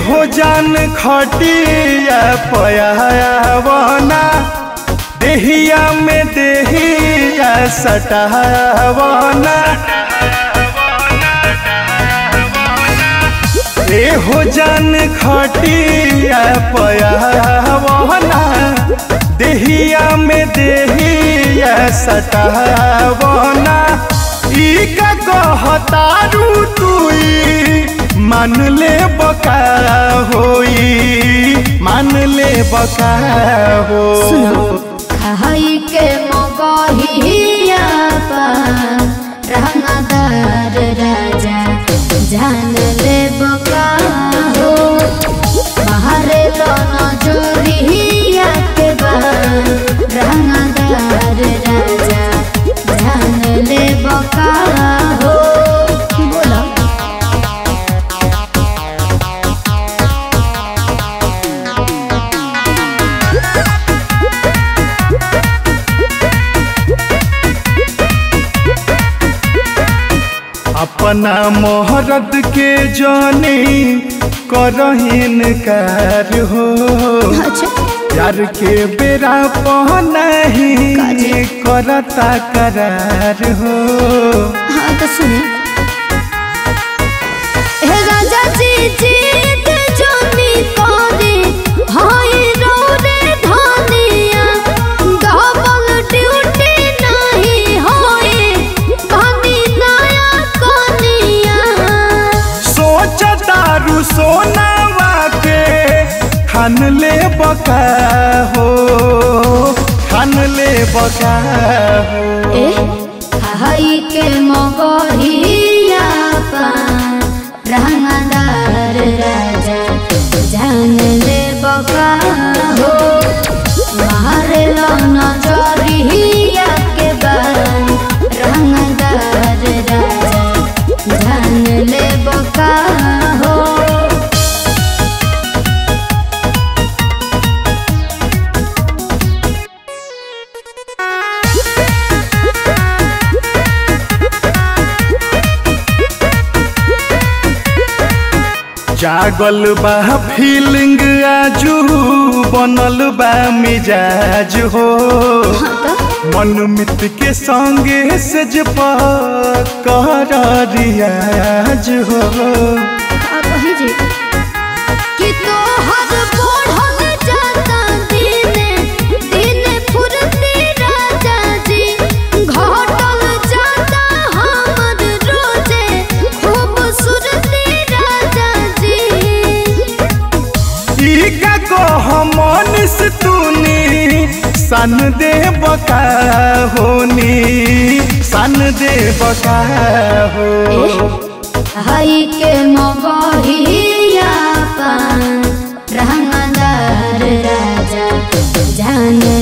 हो जान खटिया पयावना देहिया में देहिया सटावना ए हो जान खटिया पयावना देहिया में देहिया सटावना ई का कहतारू तुई मान ले बका होई मान ले बका हो खाई के मगहिया पान रंगदार राजा जान ले बका हो बाहरे लो नजरिया के बान रंगदार राजा जान ले बका हो बोलो अपना मोहरत के जाने करहीन कार हो अच्छा प्यार के बेरा नहीं करता करार हो हाँ तो सुने हे राजा जी जीत जोनी कोरी हाय रोरे धनिया डबल ड्यूटी नहीं होए भाभी नया कनिया सोच तारू सोनावा के खान ले बका हो खान ले बका हो ए हाय के मगहिया पान रंगदार राजा जान ले बका हो मारे लो नजरिया के बान रंगदार राजा जान ले बका हो जागल बा फीलिंग आजू बनल बा मिजाज हो मन मित के संगे सज कर रियाज हो कही जी कि तोहर बढ़ल जाता दिने दिने फुरती राजा जी घटल जाता हमर रोजे खूबसूरती राजा जी ई का कह मनिस तूनी सन दे बका होनी सन दे बका हो हाई के मगहिया पान रंगदार राजा जान